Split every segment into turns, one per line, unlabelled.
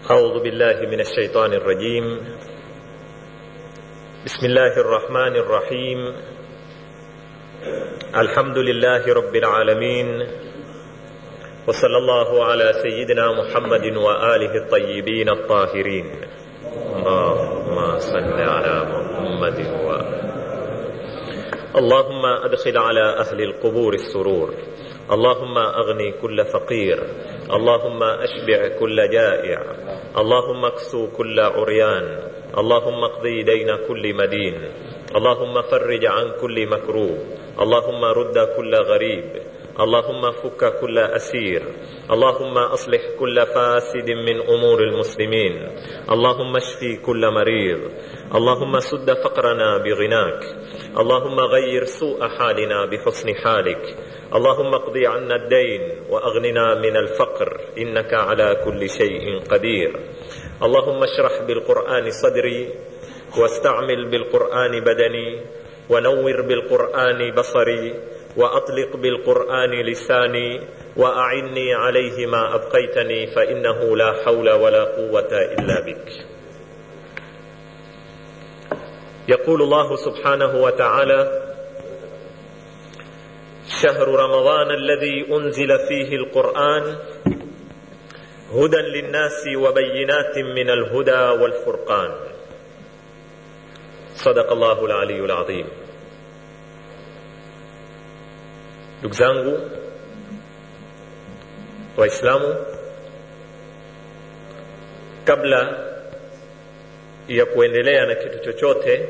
أعوذ بالله من الشيطان الرجيم بسم الله الرحمن الرحيم الحمد لله رب العالمين وصلى الله على سيدنا محمد وآله الطيبين الطاهرين اللهم صل على محمد وآله اللهم أدخل على أهل القبور السرور اللهم أغني كل فقير اللهم أشبع كل جائع اللهم اكسو كل عريان اللهم اقضي دين كل مدين اللهم فرج عن كل مكروب اللهم رد كل غريب اللهم فك كل أسير اللهم أصلح كل فاسد من أمور المسلمين اللهم اشفي كل مريض اللهم سد فقرنا بغناك اللهم غير سوء حالنا بحسن حالك اللهم اقض عنا الدين واغننا من الفقر انك على كل شيء قدير اللهم اشرح بالقران صدري واستعمل بالقران بدني ونور بالقران بصري واطلق بالقران لساني واعني عليه ما ابقيتني فانه لا حول ولا قوه الا بك يقول الله سبحانه وتعالى شهر رمضان الذي انزل فيه القران هدى للناس وبينات من الهدى والفرقان صدق الله العلي العظيم ndugu zangu waislamu kabla ya kuendelea na kitu chochote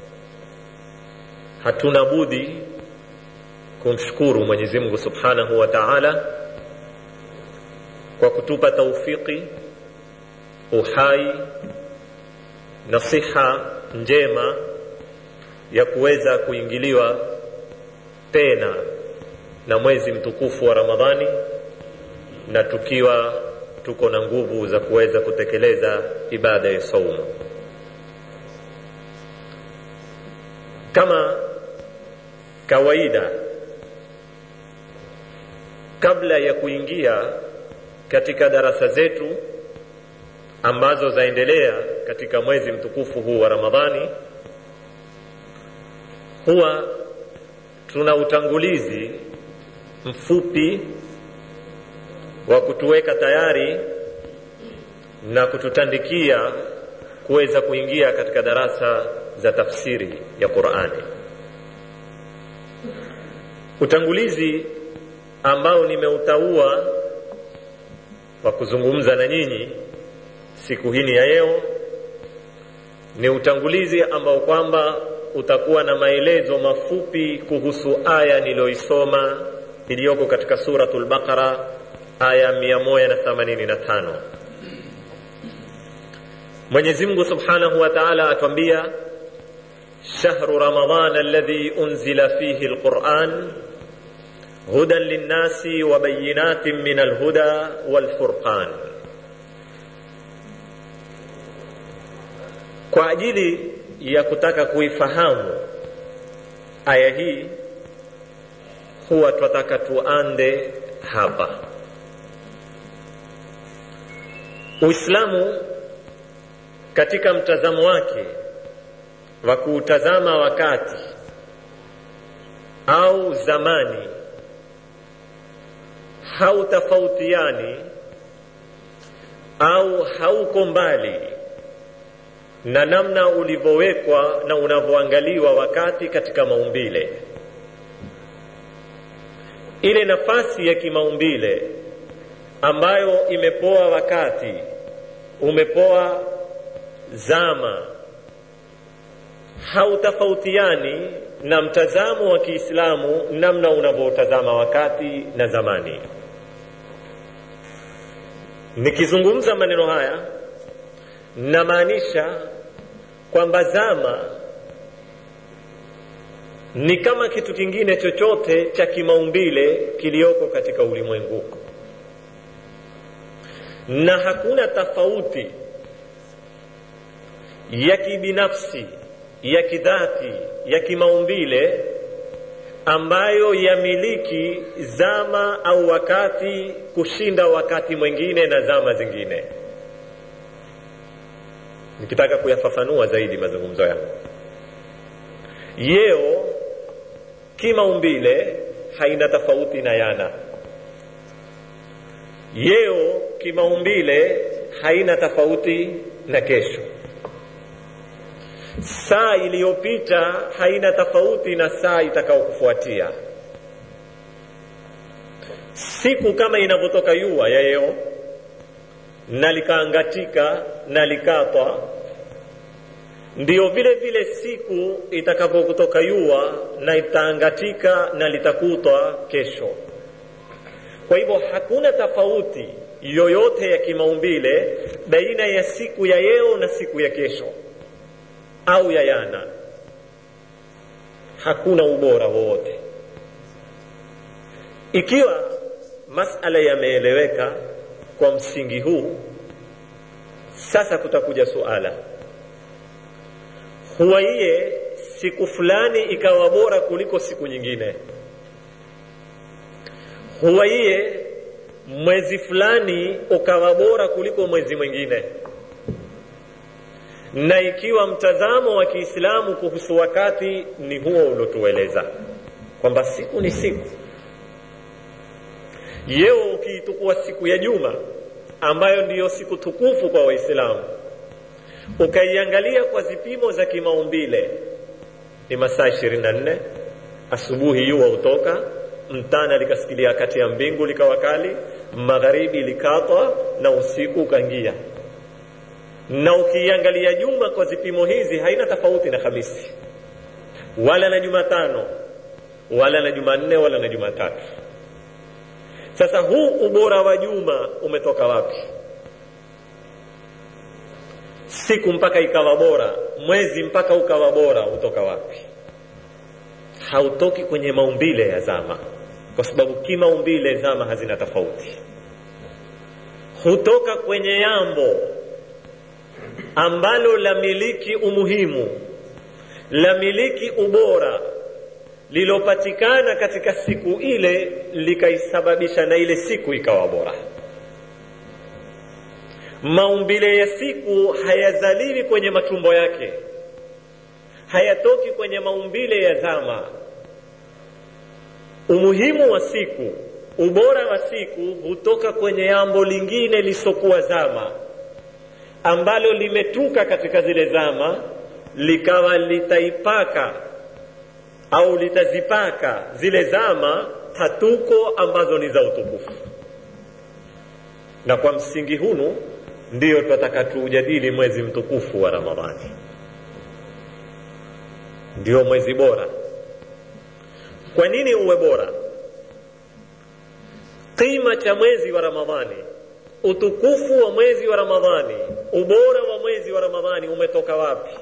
hatuna budi kumshukuru mwenyezi mungu subhanahu wa taala kwa kutupa taufiki uhai na siha njema ya kuweza kuingiliwa tena na mwezi mtukufu wa ramadhani na tukiwa tuko na nguvu za kuweza kutekeleza ibada ya saumu kama kawaida kabla ya kuingia katika darasa zetu ambazo zaendelea katika mwezi mtukufu huu wa ramadhani huwa tuna utangulizi mfupi wa kutuweka tayari na kututandikia kuweza kuingia katika darasa za tafsiri ya qurani utangulizi ambao nimeutaua wa kuzungumza na nyinyi siku hii ya leo ni utangulizi ambao kwamba utakuwa na maelezo mafupi kuhusu aya niliyoisoma iliyoko katika suratul baqara aya 185 mwenyezi mungu subhanahu wa taala atwambia shahru ramadan alladhi unzila fihi lquran هدى للناس وبينات من الهدى والفرقان kwa ajili ya kutaka kuifahamu aya hii huwa twataka tuande hapa uislamu katika mtazamo wake wa kuutazama wakati au zamani hautafautiani au hauko mbali na namna ulivyowekwa na unavyoangaliwa wakati katika maumbile ile nafasi ya kimaumbile ambayo imepoa wakati umepoa zama hautafautiani na mtazamo wa kiislamu namna unavyotazama wakati na zamani nikizungumza maneno haya namaanisha kwamba zama ni kama kitu kingine chochote cha kimaumbile kiliyoko katika ulimwengu na hakuna tofauti ya kibinafsi ya kidhati ya kimaumbile ambayo yamiliki zama au wakati kushinda wakati mwingine na zama zingine nikitaka kuyafafanua zaidi mazungumzo yangu yeo kimaumbile haina tofauti na yana yeo kimaumbile haina tofauti na kesho saa iliyopita haina tofauti na saa itakayokufuatia siku kama inavyotoka yua ya yeo na likaangatika na likatwa ndiyo vile vile siku itakapokutoka yua na itaangatika na litakutwa kesho kwa hivyo hakuna tofauti yoyote ya kimaumbile baina ya siku ya yeo na siku ya kesho au ya yana hakuna ubora wowote ikiwa masala yameeleweka kwa msingi huu sasa kutakuja suala huwa iye siku fulani ikawa bora kuliko siku nyingine huwa iye mwezi fulani ukawa bora kuliko mwezi mwingine na ikiwa mtazamo wa kiislamu kuhusu wakati ni huo uliotueleza kwamba siku ni siku yeo ukiitukua siku ya juma ambayo ndiyo siku tukufu kwa waislamu ukaiangalia kwa zipimo za kimaumbile ni masaa ishirini na nne asubuhi jua hutoka mtana likasikilia kati ya mbingu likawa kali magharibi likatwa na usiku ukaingia na ukiiangalia juma kwa zipimo hizi haina tofauti na hamisi wala na jumatano wala na jumanne wala na jumatatu sasa huu ubora wa juma umetoka wapi siku mpaka ikawa bora mwezi mpaka ukawa bora utoka wapi hautoki kwenye maumbile ya zama kwa sababu kimaumbile zama hazina tofauti hutoka kwenye yambo ambalo lamiliki umuhimu lamiliki ubora lilopatikana katika siku ile likaisababisha na ile siku ikawa bora maumbile ya siku hayazaliwi kwenye matumbo yake hayatoki kwenye maumbile ya zama umuhimu wa siku ubora wa siku hutoka kwenye jambo lingine lisokuwa zama ambalo limetuka katika zile zama likawa litaipaka au litazipaka zile zama tatuko ambazo ni za utukufu na kwa msingi hunu ndiyo twataka tuujadili mwezi mtukufu wa ramadhani ndio mwezi bora kwa nini uwe bora qima cha mwezi wa ramadhani utukufu wa mwezi wa ramadhani ubora wa mwezi wa ramadhani umetoka wapi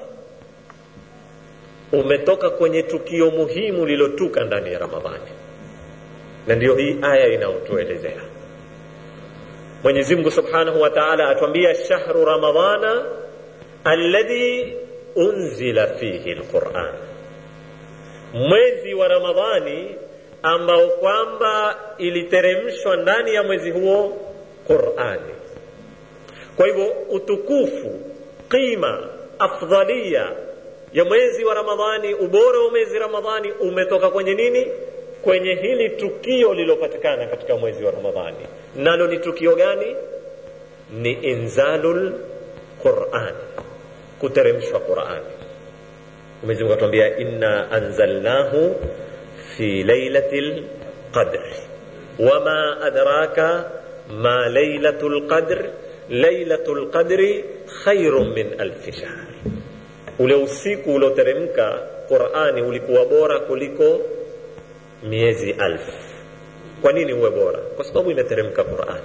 umetoka kwenye tukio muhimu lilotuka ndani ya ramadhani na ndiyo hii aya inayotuelezea mwenyezi mungu subhanahu wa taala atuambia shahru ramadhana alladhi unzila fihi lquran mwezi wa ramadhani ambao kwamba iliteremshwa ndani ya mwezi huo qurani kwa hivyo utukufu qima afdhalia ya mwezi wa ramadhani ubora wa mwezi ramadhani umetoka kwenye nini kwenye hili tukio lililopatikana katika mwezi wa ramadhani nalo ni tukio gani ni inzalul quran kuteremshwa qurani mwenyezi mungu atuambia inna anzalnahu fi lailatil qadr wama adraka ma lailatul qadr lailatul qadri khairun min alfi shahr ule usiku ulioteremka qurani ulikuwa bora kuliko miezi alfu kwa nini uwe bora kwa sababu imeteremka qurani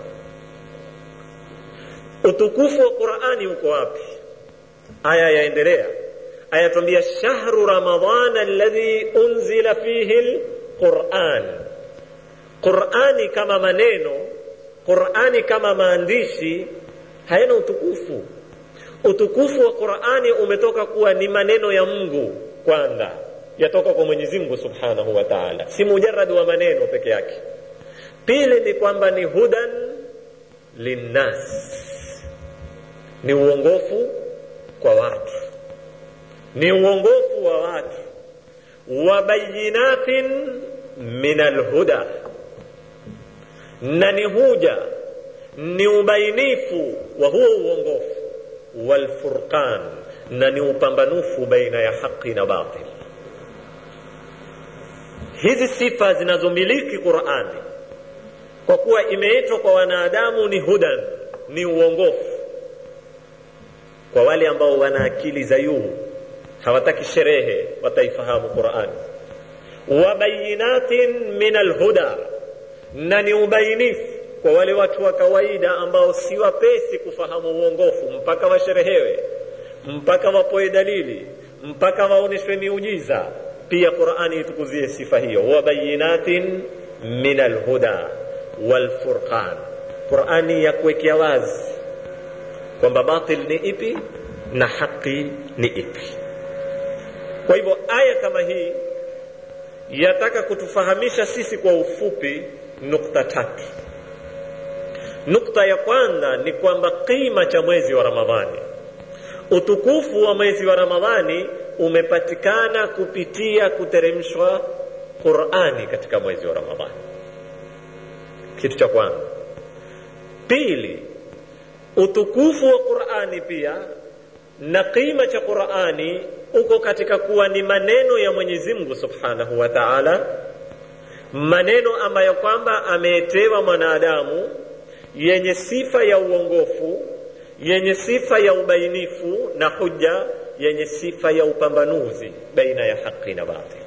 utukufu wa qurani uko wapi aya yaendelea aya tuambia shahru ramadana alladhi unzila fihi lquran qurani kama maneno qurani kama maandishi hayana utukufu utukufu wa qurani umetoka kuwa ni maneno ya mungu kwanza yatoka kwa mwenyezi mungu subhanahu wa taala si mujaradi wa maneno peke yake pili ni kwamba ni hudan linnas ni uongofu kwa watu ni uongofu wa watu wa bayinatin min alhuda na ni huja ni ubainifu wa huo uongofu walfurqan na ni upambanufu baina ya haqi na batil hizi sifa zinazomiliki qurani kwa kuwa imeitwa kwa wanadamu ni hudan ni uongofu kwa wale ambao wana akili za juu hawataki sherehe wataifahamu qurani wabayinatin min alhuda na ni ubainifu kwa wale watu wa kawaida ambao si wapesi kufahamu uongofu mpaka washerehewe mpaka wapoe dalili mpaka waoneshwe miujiza pia qurani itukuzie sifa hiyo wabayinatin min alhuda walfurqan qurani ya kuwekea wazi kwamba batil ni ipi na haki ni ipi kwa hivyo aya kama hii yataka kutufahamisha sisi kwa ufupi nukta tatu nukta ya kwanza ni kwamba kima cha mwezi wa ramadhani utukufu wa mwezi wa ramadhani umepatikana kupitia kuteremshwa qurani katika mwezi wa ramadhani kitu cha kwanza pili utukufu wa qurani pia na kima cha qurani uko katika kuwa ni maneno ya mwenyezi mungu subhanahu wa taala maneno ambayo kwamba ameetewa mwanadamu yenye sifa ya uongofu yenye sifa ya ubainifu na huja yenye sifa ya upambanuzi baina ya haki na batil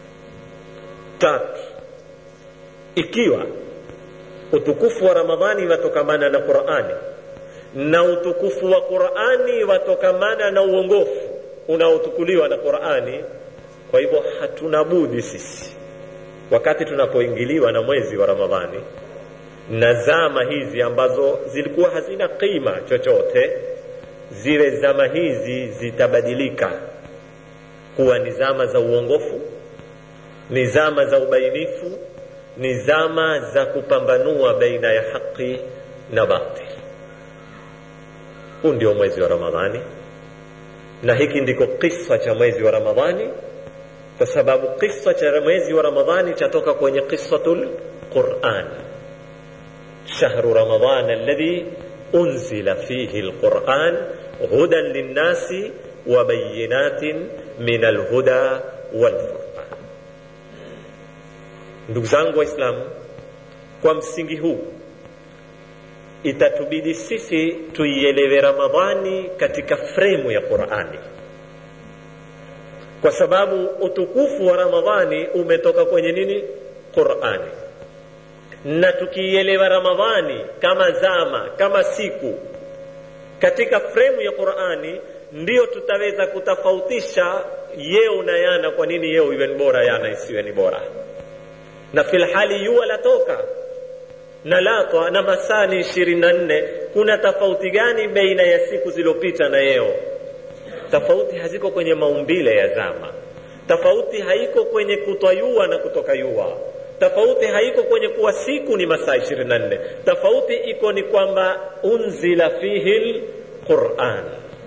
tatu ikiwa utukufu wa ramadhani watokamana na qurani na utukufu wa qurani watokamana na uongofu unaotukuliwa na qurani kwa hivyo hatuna budi sisi wakati tunapoingiliwa na mwezi wa ramadhani na zama hizi ambazo zilikuwa hazina qima chochote zile zama hizi zitabadilika kuwa ni zama za uongofu ni zama za ubainifu ni zama za kupambanua baina ya haki na batil huu ndio mwezi wa ramadhani na hiki ndiko kisa cha mwezi wa ramadhani kwa sababu kisa cha mwezi wa ramadhani chatoka kwenye qisatul quran shahru ramadan alladhi unzila fihi alquran hudan linnasi wa bayinatin min alhuda walfurqan ndugu zangu waislamu kwa msingi huu itatubidi sisi tuielewe ramadhani katika fremu ya qurani kwa sababu utukufu wa ramadhani umetoka kwenye nini qurani na tukiielewa ramadhani kama zama kama siku katika fremu ya qurani ndiyo tutaweza kutofautisha yeo na yana kwa nini yeo iwe ni bora yana isiwe ni bora na filhali yua latoka na latwa na masaa ni ishirini na nne kuna tofauti gani baina ya siku zilizopita na yeo tofauti haziko kwenye maumbile ya zama tofauti haiko kwenye kutwayua na kutoka yua tofauti haiko kwenye kuwa siku ni masaa ishirini na nne tofauti iko ni kwamba unzila fihi lquran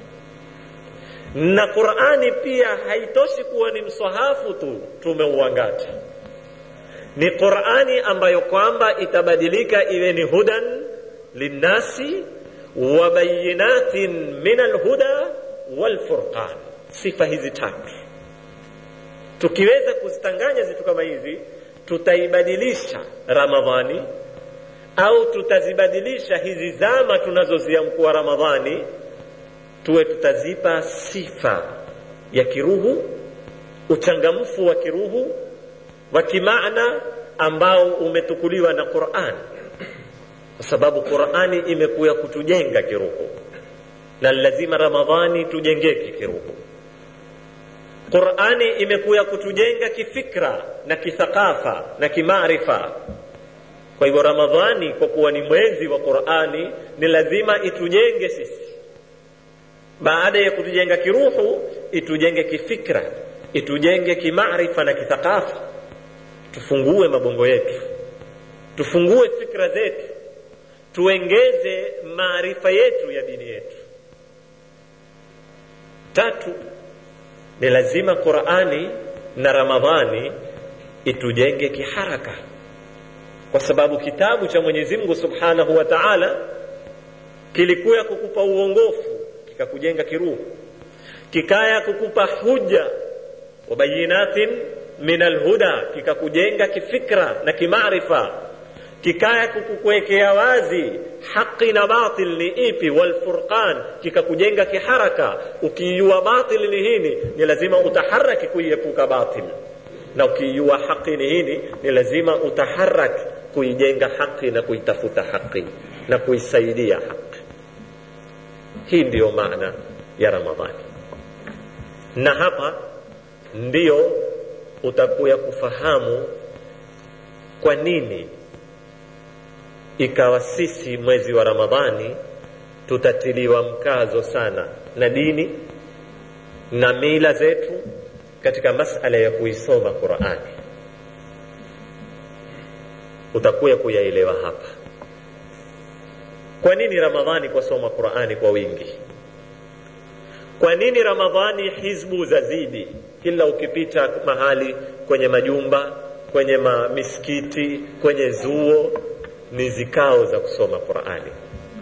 na qurani pia haitoshi kuwa ni mswahafu tu tumeuangata ni qurani ambayo kwamba itabadilika iwe ni hudan linnasi wa bayinatin min alhuda walfurqan sifa hizi tatu tukiweza kuzitanganya zitu kama hizi tutaibadilisha ramadhani au tutazibadilisha hizi zama tunazoziamkua ramadhani tuwe tutazipa sifa ya kiruhu uchangamfu wa kiruhu wa kimaana ambao umetukuliwa na Qur'an kwa sababu Qur'ani imekuya kutujenga kiruhu na lazima Ramadhani tujengeke kiruhu Qur'ani imekuya kutujenga kifikra na kithakafa na kimaarifa kwa hivyo Ramadhani kwa kuwa ni mwezi wa Qur'ani ni lazima itujenge sisi baada ya kutujenga kiruhu itujenge kifikra itujenge kimaarifa na kithakafa tufungue mabongo yetu tufungue fikra zetu tuengeze maarifa yetu ya dini yetu tatu ni lazima qurani na ramadhani itujenge kiharaka kwa sababu kitabu cha mwenyezi mungu subhanahu wa taala kilikuya kukupa uongofu kikakujenga kiruhu kikaya kukupa huja wabayinatin min alhuda kikakujenga kifikra na kimaarifa kikaya kukuwekea wazi haqi na batil ni ipi walfurqan kikakujenga kiharaka ukiijua batil ni hini ni lazima utaharaki kuiepuka batil na ukiijua haqi ni hini ni lazima utaharak kuijenga haqi na kuitafuta haqi na kuisaidia haqi hii ndiyo maana ya ramadhani na hapa ndiyo utakuya kufahamu kwa nini ikawa sisi mwezi wa ramadhani tutatiliwa mkazo sana na dini na mila zetu katika masala ya kuisoma qurani utakuya kuyaelewa hapa kwa nini ramadhani kwasoma qurani kwa wingi kwa nini ramadhani hizbu zazidi kila ukipita mahali kwenye majumba kwenye ma misikiti kwenye zuo ni zikao za kusoma qurani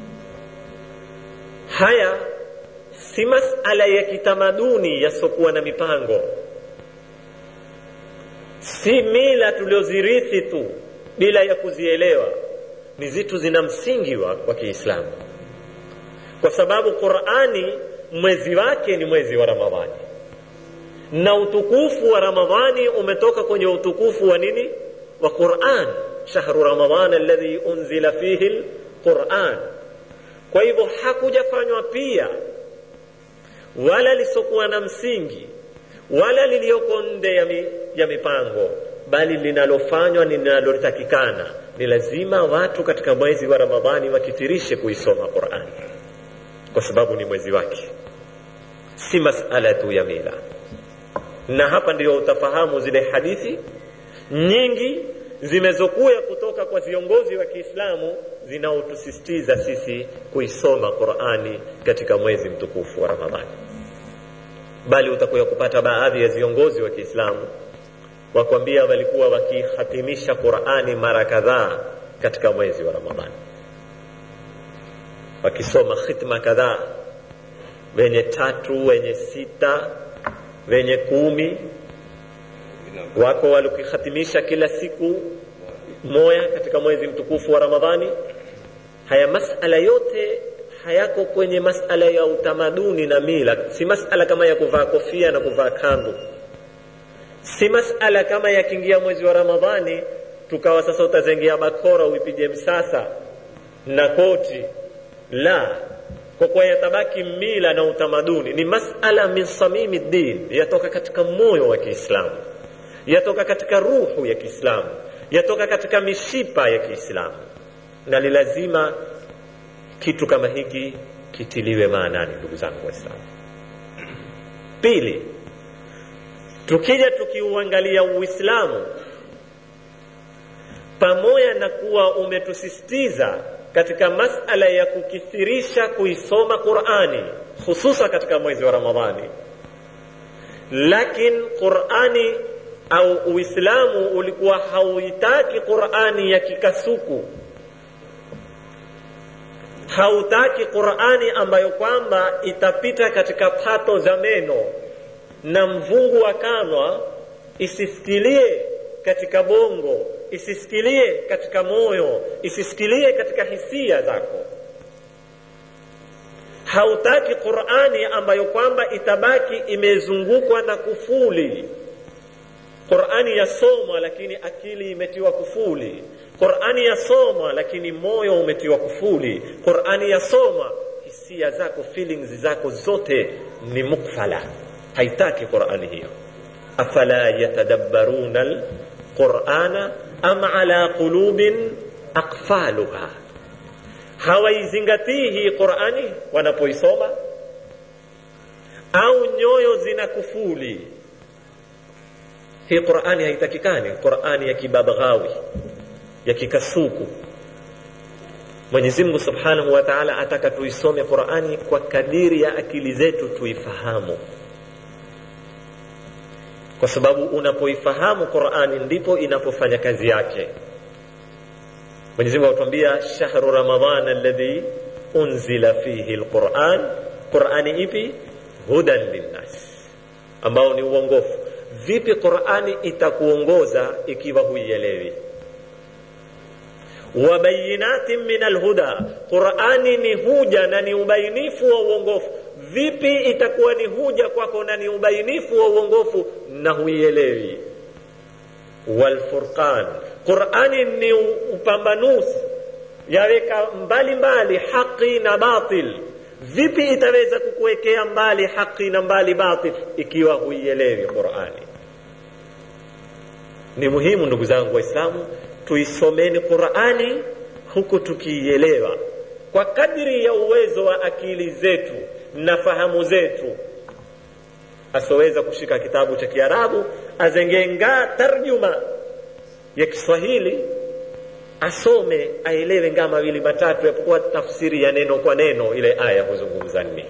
haya si masala ya kitamaduni yasiokuwa na mipango si mila tuliozirithi tu bila ya kuzielewa ni zitu zina msingi wa, wa kiislamu kwa sababu qurani mwezi wake ni mwezi wa ramadhani na utukufu wa ramadhani umetoka kwenye utukufu wa nini wa quran shahru ramadan alladhi unzila fihi lquran kwa hivyo hakujafanywa pia wala lisokuwa na msingi wala liliyoko nde ya, mi, ya mipango bali linalofanywa ni linalotakikana ni lazima watu katika mwezi wa ramadhani wakitirishe kuisoma qurani kwa sababu ni mwezi wake si masala tu ya mila na hapa ndio utafahamu zile hadithi nyingi zimezokuya kutoka kwa viongozi wa kiislamu zinaotusisitiza sisi kuisoma qurani katika mwezi mtukufu wa ramadhani bali utakuya kupata baadhi ya viongozi wa kiislamu wakwambia walikuwa wakihatimisha qurani mara kadhaa katika mwezi wa ramadhani wakisoma khitma kadhaa wenye tatu wenye sita wenye kumi wako walikihatimisha kila siku moya katika mwezi mtukufu wa ramadhani haya masala yote hayako kwenye masala ya utamaduni na mila si masala kama ya kuvaa kofia na kuvaa kandu si masala kama yakiingia mwezi wa ramadhani tukawa sasa utazengia bakora uipige msasa na koti la kwa kuwa yatabaki mila na utamaduni ni masala min samimi din yatoka katika moyo wa kiislamu yatoka katika ruhu ya kiislamu yatoka katika mishipa ya kiislamu na ni lazima kitu kama hiki kitiliwe maanani ndugu zangu waislamu pili tukija tukiuangalia uislamu pamoja na kuwa umetusisitiza katika masala ya kukithirisha kuisoma qurani hususa katika mwezi wa ramadhani lakin qurani au uislamu ulikuwa hauitaki qurani ya kikasuku hautaki qurani ambayo kwamba itapita katika pato za meno na mvungu wa kanwa isisikilie katika bongo isisikilie katika moyo isisikilie katika hisia zako hautaki qurani ambayo kwamba itabaki imezungukwa na kufuli qurani yasomwa lakini akili imetiwa kufuli qurani yasomwa lakini moyo umetiwa kufuli qurani yasomwa hisia zako feelings zako zote ni mukfala haitaki qurani hiyo afala yatadabbaruna alqurana am ala qulubin aqfaluha hawaizingatii hii qurani wanapoisoma au nyoyo zina kufuli hii qurani haitakikani qurani ya kibabghawi ya kikasuku Mwenyezi Mungu Subhanahu wa Ta'ala ataka tuisome Qur'ani kwa kadiri ya akili zetu tuifahamu, kwa sababu unapoifahamu Qur'ani ndipo inapofanya kazi yake. Mwenyezi Mungu atuambia shahru Ramadhan alladhi unzila fihi alquran, Qur'ani ipi? Hudan linnas, ambao ni uongofu. Vipi Qur'ani itakuongoza ikiwa huielewi? wa bayinatin min alhuda, Qur'ani ni huja na ni ubainifu wa uongofu. Vipi itakuwa ni huja kwako na ni ubainifu wa uongofu na huielewi? Walfurqan, Qur'ani ni upambanuzi, yaweka mbali mbali haki na batil. Vipi itaweza kukuwekea mbali haki na mbali batil ikiwa huielewi Qur'ani? Ni muhimu ndugu zangu Waislamu, tuisomeni Qur'ani huku tukiielewa kwa kadri ya uwezo wa akili zetu na fahamu zetu. Asoweza kushika kitabu cha Kiarabu azengenga tarjuma ya Kiswahili asome aelewe ngaa mawili matatu, yapokuwa tafsiri ya neno kwa neno ile aya huzungumza nini.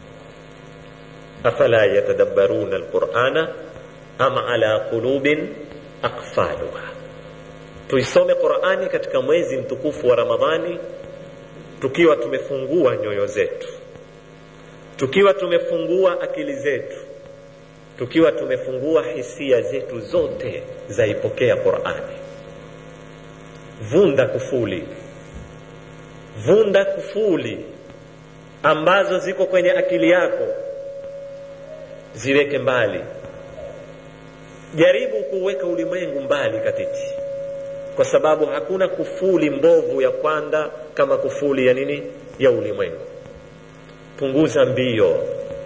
afala yatadabbaruna alqur'ana am ala qulubin aqfaluha tuisome Qur'ani katika mwezi mtukufu wa Ramadhani tukiwa tumefungua nyoyo zetu, tukiwa tumefungua akili zetu, tukiwa tumefungua hisia zetu zote zaipokea Qur'ani. Vunda kufuli, vunda kufuli ambazo ziko kwenye akili yako, ziweke mbali. Jaribu kuweka ulimwengu mbali katiti kwa sababu hakuna kufuli mbovu ya kwanda kama kufuli ya nini ya ulimwengu. Punguza mbio,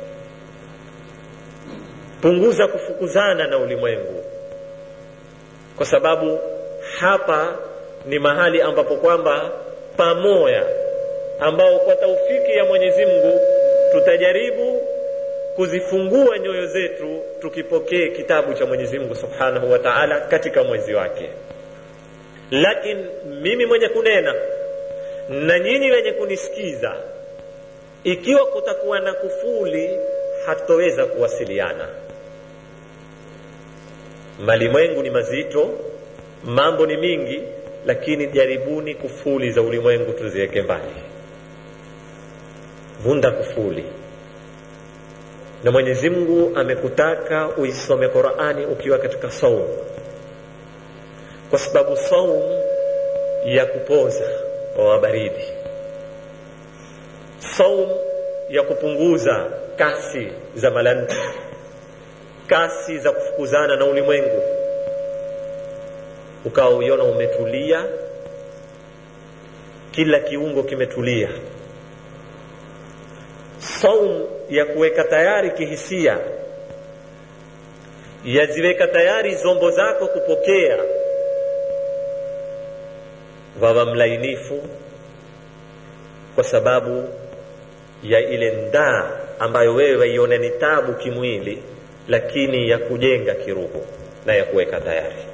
punguza kufukuzana na ulimwengu, kwa sababu hapa ni mahali ambapo kwamba pamoja, ambao kwa taufiki ya Mwenyezi Mungu tutajaribu kuzifungua nyoyo zetu tukipokee kitabu cha Mwenyezi Mungu Subhanahu wa Ta'ala katika mwezi wake lakini mimi mwenye kunena na nyinyi wenye kunisikiza, ikiwa kutakuwa na kufuli, hatutoweza kuwasiliana. Malimwengu ni mazito, mambo ni mingi, lakini jaribuni kufuli za ulimwengu tuziweke mbali. Vunda kufuli, na Mwenyezi Mungu amekutaka uisome Qur'ani ukiwa katika saumu kwa sababu saum ya kupoza wa baridi, saum ya kupunguza kasi za malanti, kasi za kufukuzana na ulimwengu, ukawa uiona umetulia, kila kiungo kimetulia. Saum ya kuweka tayari kihisia, yaziweka tayari zombo zako kupokea wawa mlainifu kwa sababu ya ile ndaa ambayo wewe waiona ni tabu kimwili, lakini ya kujenga kiroho na ya kuweka tayari.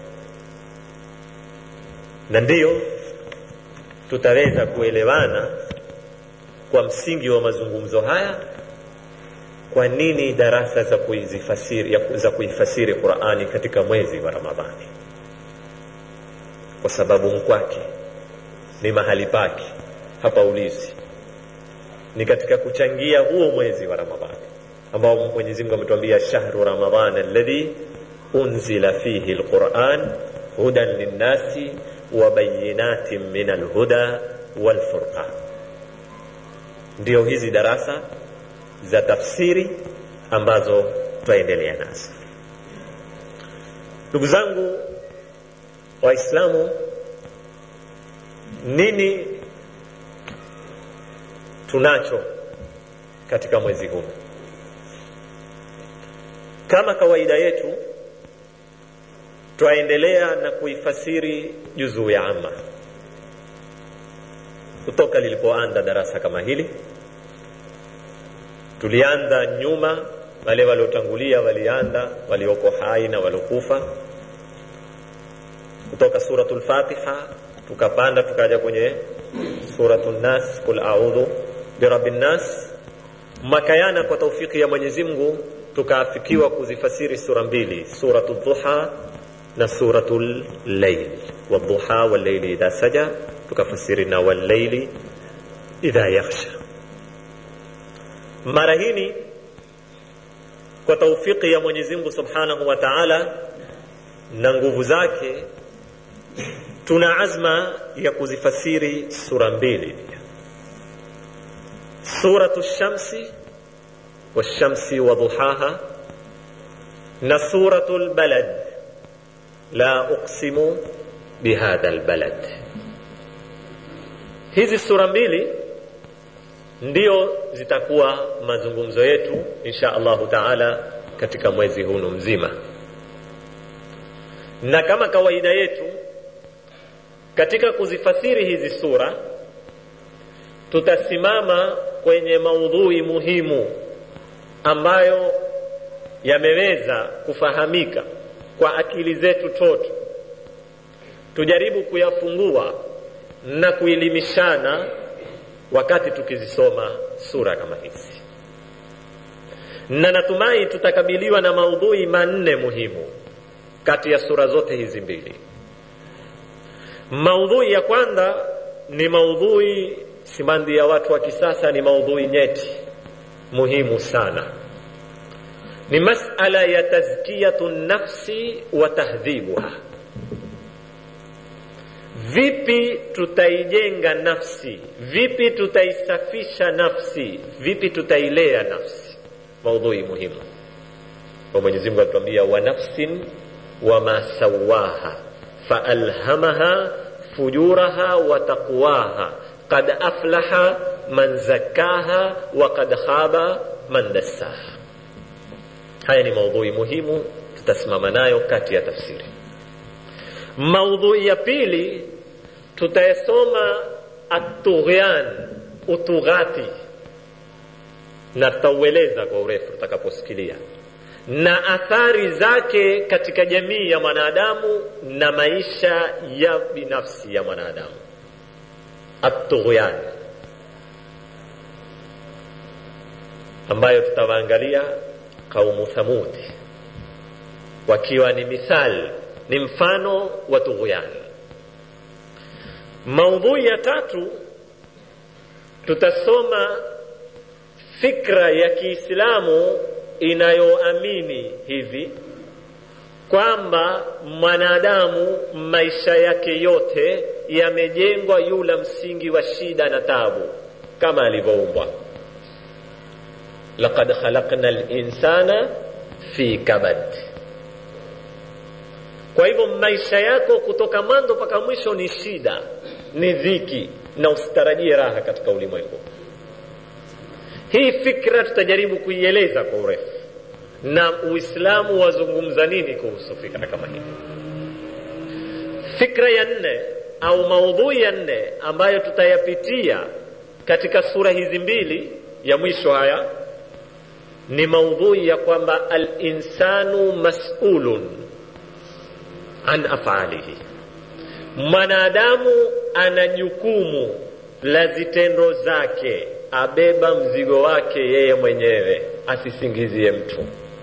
Na ndiyo tutaweza kuelewana kwa msingi wa mazungumzo haya, kwa nini darasa za kuifasiri, za kuifasiri Qur'ani katika mwezi wa Ramadhani, kwa sababu mkwake ni mahali pake hapa ulizi ni katika kuchangia huo mwezi wa Ramadhani ambao Mwenyezi Mungu ametuambia shahru ramadhan alladhi unzila fihi alquran hudan linnasi wa bayinatin min alhuda walfurqan. Ndio hizi darasa za tafsiri ambazo twaendelea nazo. Ndugu zangu Waislamu, nini tunacho katika mwezi huu? Kama kawaida yetu, twaendelea na kuifasiri juzuu ya amma kutoka lilipoanza darasa kama hili. Tulianza nyuma, wale waliotangulia walianza, walioko hai na waliokufa, kutoka suratul Fatiha tukapanda tukaja kwenye suratu nnas qul audhu birabi nnas makayana kwa taufiki ya mwenyezi mungu tukaafikiwa kuzifasiri sura mbili suratu dhuha na suratu llail wadhuha walleili idha saja tukafasiri na walleili idha yakhsha mara hini kwa taufiki ya mwenyezi mungu subhanahu wa taala na nguvu zake tuna azma ya kuzifasiri sura mbili pia suratu shamsi washamsi waduhaha na suratu lbalad la uqsimu bihadha lbalad hizi sura mbili ndio zitakuwa mazungumzo yetu insha allahu taala katika mwezi hunu mzima na kama kawaida yetu katika kuzifasiri hizi sura tutasimama kwenye maudhui muhimu ambayo yameweza kufahamika kwa akili zetu toto tujaribu kuyafungua na kuelimishana wakati tukizisoma sura kama hizi na natumai tutakabiliwa na maudhui manne muhimu kati ya sura zote hizi mbili maudhui ya kwanza ni maudhui simandi ya watu wa kisasa ni maudhui nyeti muhimu sana ni masala ya tazkiyatu nafsi wa tahdhibuha vipi tutaijenga nafsi vipi tutaisafisha nafsi vipi tutailea nafsi maudhui muhimu kwa mwenyezi mungu atuambia wa nafsin wama sawaha faalhamaha fujuraha wa taqwaha qad aflaha man zakkaha wa qad khaba man dassaha haya ni maudhui muhimu tutasimama nayo kati ya tafsiri maudhui ya pili tutayasoma atughyan utughati na tutaueleza kwa urefu tutakaposikilia na athari zake katika jamii ya mwanadamu na maisha ya binafsi ya mwanadamu atughyan ambayo tutawaangalia kaumu thamudi wakiwa ni mithal ni mfano wa tughyan maudhui ya tatu tutasoma fikra ya kiislamu inayoamini hivi kwamba mwanadamu maisha yake yote yamejengwa yula msingi wa shida na tabu kama alivyoumbwa laqad khalaqna linsana fi kabad kwa hivyo maisha yako kutoka mwanzo mpaka mwisho ni shida ni dhiki na usitarajie raha katika ulimwengu hii fikra tutajaribu kuieleza kwa urefu na uislamu wazungumza nini kuhusu fikra kama hii fikra ya nne au maudhui ya nne ambayo tutayapitia katika sura hizi mbili ya mwisho haya ni maudhui ya kwamba alinsanu masulun an afalihi mwanadamu ana jukumu la zitendo zake abeba mzigo wake yeye mwenyewe asisingizie mtu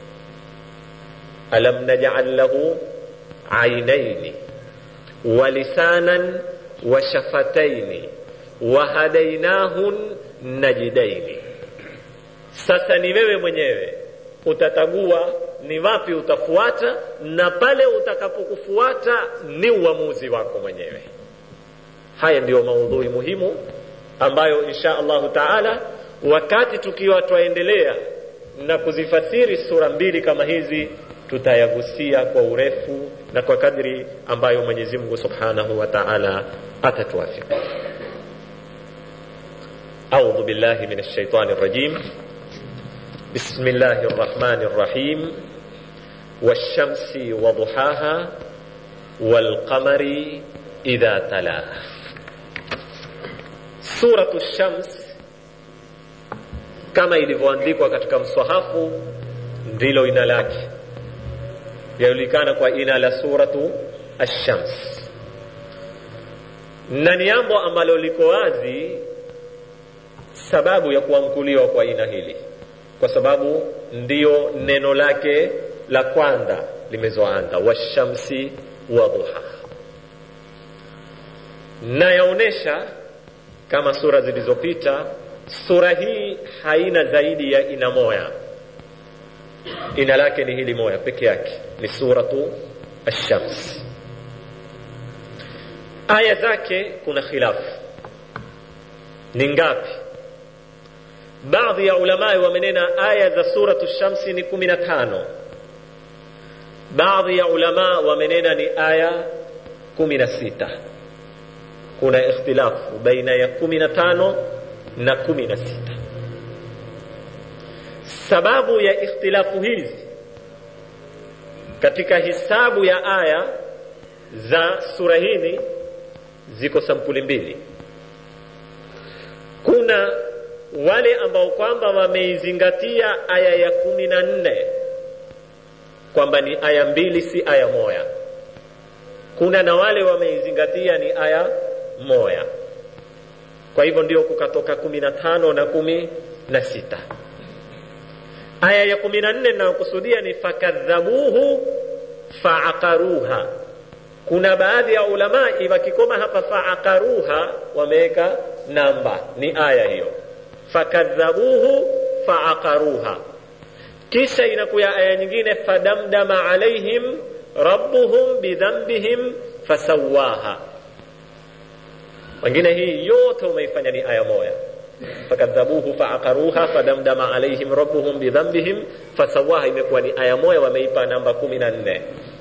alam naj'al lahu ainaini wa lisanan wa shafataini wa hadainahun najidaini sasa ni wewe mwenyewe utatagua ni wapi utafuata na pale utakapokufuata ni uamuzi wako mwenyewe haya ndiyo maudhui muhimu ambayo insha allahu taala wakati tukiwa twaendelea na kuzifasiri sura mbili kama hizi tutayagusia kwa urefu na kwa kadri ambayo mwenyezi mungu subhanahu wa taala atatuafika audhu billahi min alshaitani rajim بسم الله الرحمن الرحيم والشمس وضحاها والقمر إذا تلاها سورة الشمس kama ilivyoandikwa katika mswahafu ndilo ina lake yajulikana kwa ina la suratu ashams na ni jambo ambalo liko wazi sababu ya kuamkuliwa kwa aina hili kwa sababu ndiyo neno lake la kwanza limezoanza washamsi wa duha na yaonesha kama sura zilizopita sura hii haina zaidi ya ina moya ina lake ni hili moya peke yake ni suratu ashams aya zake kuna khilafu ni ngapi baadhi ya ulamai wamenena aya za suratu shamsi ni kumi na tano baadhi ya ulama wamenena ni aya kumi na sita kuna ikhtilafu baina ya kumi na tano na kumi na sita sababu ya ikhtilafu hizi katika hisabu ya aya za sura hili ziko sampuli mbili kuna wale ambao kwamba wameizingatia aya ya kumi na nne kwamba ni aya mbili si aya moya kuna na wale wameizingatia ni aya moya kwa hivyo ndio kukatoka kumi na tano na kumi na sita aya ya kumi na nne inayokusudia ni fakadhabuhu faaqaruha kuna baadhi ya ulamai wakikoma hapa faaqaruha wameweka namba ni aya hiyo fakadhabuhu faaqaruha kisha inakuya aya nyingine fadamdama alaihim rabbuhum bidhambihim fasawaha wengine hii yote umeifanya ni aya moja fakadhabuhu faaqaruha fadamdama alaihim rabbuhum bidhambihim fasawaha imekuwa ni aya moja wameipa namba kumi na nne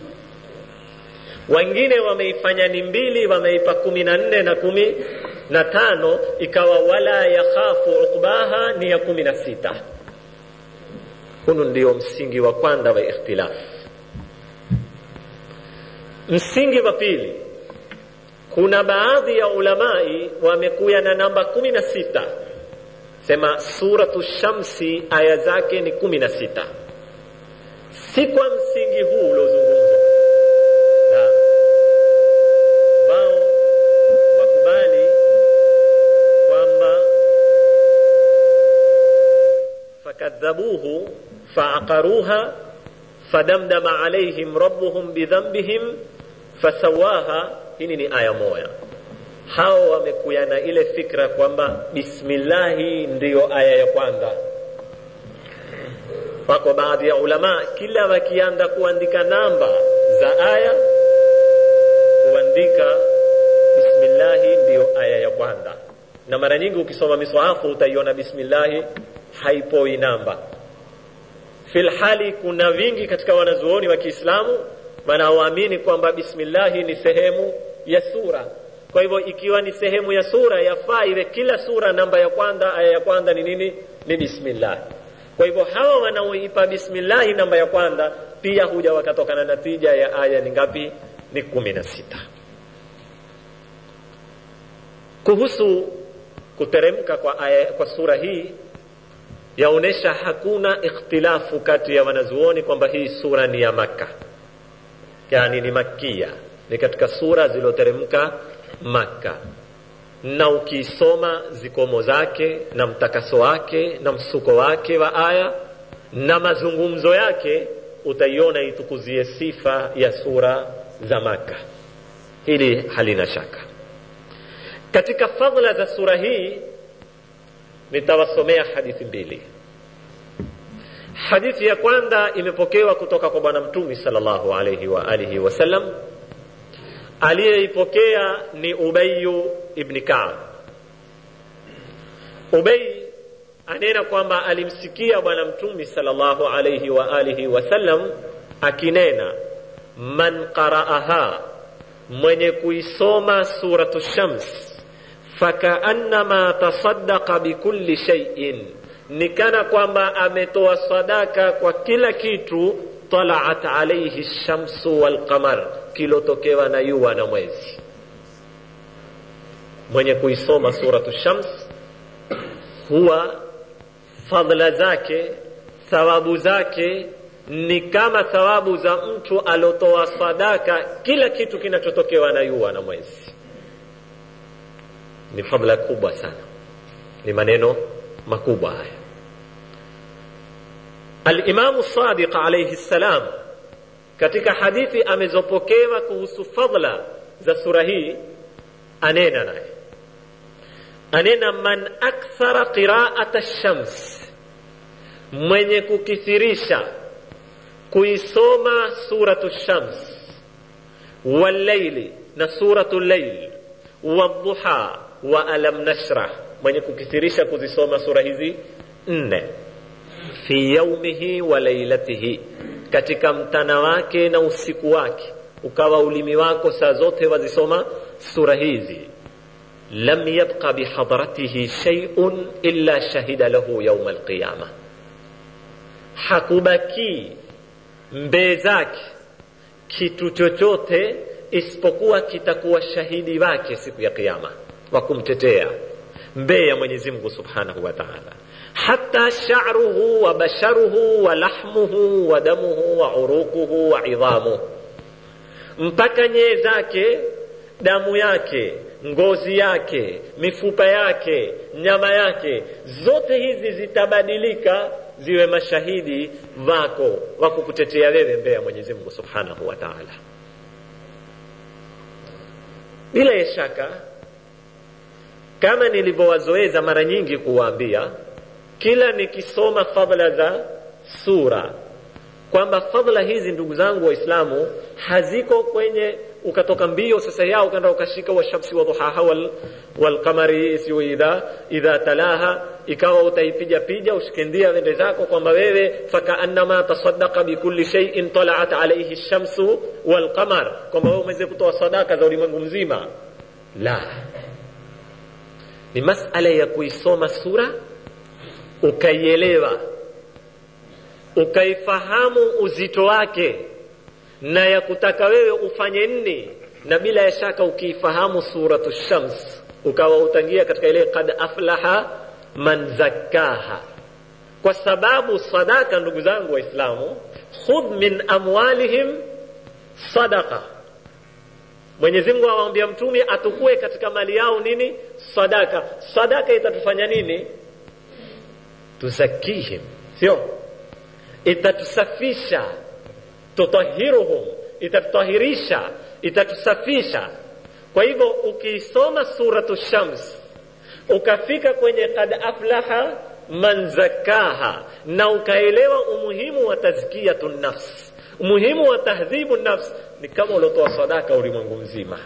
wengine wameifanya ni mbili wameipa kumi na nne na kumi na tano ikawa wala yakhafu uqbaha ni ya kumi na sita hunu ndio msingi wa kwanza wa ikhtilaf msingi wa pili kuna baadhi ya ulamai wamekuya na namba kumi na sita sema suratu shamsi aya zake ni kumi na sita si kwa msingi huu uliozungumzwa na wao wakubali kwamba fakadhabuhu faaqaruha fadamdama alaihim rabbuhum bidhambihim fasawaha hili ni aya moya hao wamekuya na ile fikra kwamba bismillahi ndiyo aya ya kwanza wako baadhi ya ulama kila wakianda kuandika namba za aya kuandika bismillahi ndiyo aya ya kwanza na mara nyingi ukisoma miswahafu utaiona bismillahi haipoi namba filhali kuna vingi katika wanazuoni wa kiislamu wanaoamini kwamba bismillahi ni sehemu ya sura kwa hivyo ikiwa ni sehemu ya sura yafaa iwe kila sura namba ya kwanza aya ya kwanza ni nini ni bismillah kwa hivyo hawa wanaoipa bismillahi namba ya kwanza pia huja wakatoka na natija ya aya ni ngapi ni kumi na sita kuhusu kuteremka kwa, aya, kwa sura hii yaonesha hakuna ikhtilafu kati ya wanazuoni kwamba hii sura ni ya makka yani ni makia ni katika sura zilizoteremka makka na ukisoma zikomo zake na mtakaso wake na msuko wake wa aya na mazungumzo yake utaiona itukuzie sifa ya sura za makka hili halina shaka katika fadhila za sura hii nitawasomea hadithi mbili hadithi ya kwanza imepokewa kutoka kwa bwana mtumi sallallahu alayhi wa alihi wasallam aliyeipokea ni ubayu ibni kaab ubay anena kwamba alimsikia bwana mtumi sallallahu alayhi wa alihi wasallam akinena man qara'aha mwenye kuisoma suratu shams fakaannama tasaddaqa bikulli shay'in ni kana kwamba ametoa sadaka kwa kila kitu talaat alaihi shamsu walqamar kilotokewa na yua na mwezi mwenye kuisoma suratu shams huwa fadhla zake thawabu zake ni kama thawabu za mtu alotoa sadaka kila kitu kinachotokewa na yua na mwezi ni fadla kubwa sana ni maneno makubwa haya alimamu sadiq alaihi ssalam katika hadithi amezopokewa kuhusu fadla za sura hii anena naye anena man akthara qiraata shams mwenye kukithirisha kuisoma suratu shams walleili na suratu lleil wadhuha wa alam nashrah mwenye kukithirisha kuzisoma sura hizi nne fi yaumihi wa lailatihi katika mtana wake na usiku wake ukawa ulimi wako saa zote wazisoma sura hizi lam yabqa bihadratihi shay'un illa shahida lahu yauma alqiyama hakubakii mbee zake kitu chochote isipokuwa kitakuwa shahidi wake siku ya kiyama wa kumtetea mbee ya mwenyezi mungu subhanahu wa taala hata sha'ruhu wa basharuhu wa lahmuhu wa damuhu wa uruquhu wa idhamuhu mpaka nyee zake damu yake ngozi yake mifupa yake nyama yake zote hizi zitabadilika ziwe mashahidi wako wa kukutetea wewe mbele ya mwenyezi mungu subhanahu wa taala bila ya shaka kama nilivyowazoeza mara nyingi kuwaambia kila nikisoma fadhla za sura kwamba fadhla hizi ndugu zangu waislamu haziko kwenye ukatoka mbio sasa yao ukaenda ukashika washamsi wadhuhaha wal, walqamari siyo idha idha talaha ikawa utaipiga pija ushikindia wende zako kwamba wewe fakaannama tasaddaqa bikulli shay'in talaat alayhi shamsu walqamar kwamba wewe umeweza kutoa sadaka za ulimwengu mzima la ni masala ya kuisoma sura ukaielewa ukaifahamu uzito wake na ya kutaka wewe ufanye nini na bila ya shaka ukiifahamu suratu shams ukawa utangia katika ile kad aflaha man zakkaha kwa sababu sadaka ndugu zangu waislamu khudh min amwalihim sadaqa mwenyezi mungu awambia mtume atukue katika mali yao nini sadaka sadaka itatufanya nini tuzakihim sio itatusafisha tutahiruhum itatutahirisha itatusafisha kwa hivyo ukiisoma suratu shams ukafika kwenye kad aflaha man zakaha na ukaelewa umuhimu wa tazkiyatu nafs umuhimu wa tahdhibu nafs ni kama uliotoa sadaka ulimwengu mzima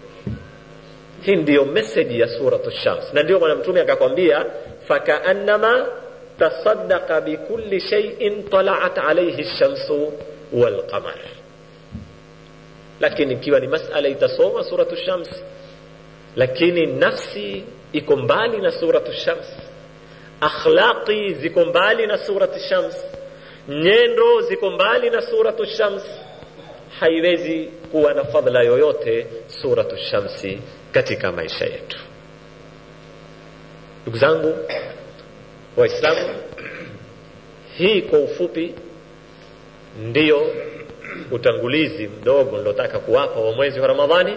hii ndiyo meseji ya suratu shams na ndio bwana mtume akakwambia fakaannama tasaddaqa bikulli shay'in talaat alayhi shamsu walqamar lakini ikiwa ni masala itasoma suratu shams lakini nafsi iko mbali na suratu shams akhlaqi ziko mbali na suratu shams nyendo ziko mbali na suratu shams haiwezi kuwa na fadhila yoyote suratu shamsi katika maisha yetu ndugu zangu waislamu hii kwa ufupi ndiyo utangulizi mdogo nilotaka kuwapa wa mwezi wa ramadhani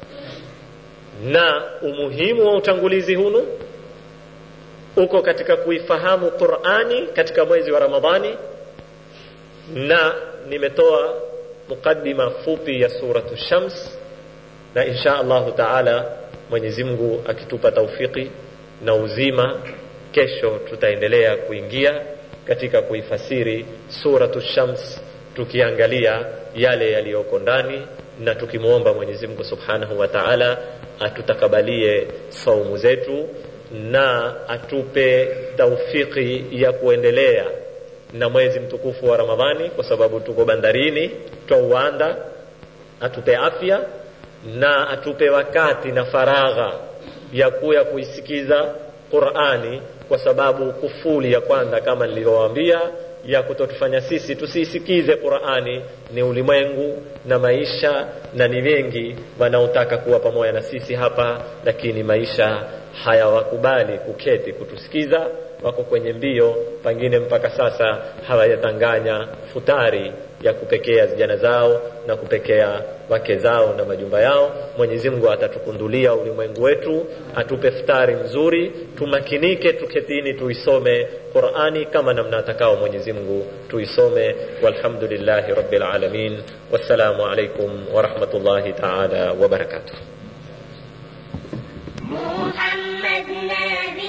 na umuhimu wa utangulizi hunu uko katika kuifahamu qurani katika mwezi wa ramadhani na nimetoa muqaddima fupi ya suratu shams na insha allahu taala mwenyezi mungu akitupa taufiki na uzima kesho tutaendelea kuingia katika kuifasiri suratu shams tukiangalia yale yaliyoko ndani na tukimwomba mwenyezi mungu subhanahu wa taala atutakabalie saumu zetu na atupe taufiki ya kuendelea na mwezi mtukufu wa ramadhani kwa sababu tuko bandarini twauanda atupe afya na atupe wakati na faragha ya kuya kuisikiza qurani kwa sababu kufuli ya kwanza kama nilivyowaambia ya kutotufanya sisi tusiisikize qurani ni ulimwengu na maisha na ni wengi wanaotaka kuwa pamoja na sisi hapa lakini maisha hayawakubali kuketi kutusikiza wako kwenye mbio pengine mpaka sasa hawajatanganya futari ya kupekea vijana zao na kupekea wake zao na majumba yao mwenyezi mungu atatukundulia ulimwengu wetu atupe futari nzuri tumakinike tuketini tuisome qurani kama namna atakao mwenyezi mungu tuisome walhamdulillahi rabbil alamin wassalamu alaikum warahmatullahi taala wabarakatuh
محمد نبي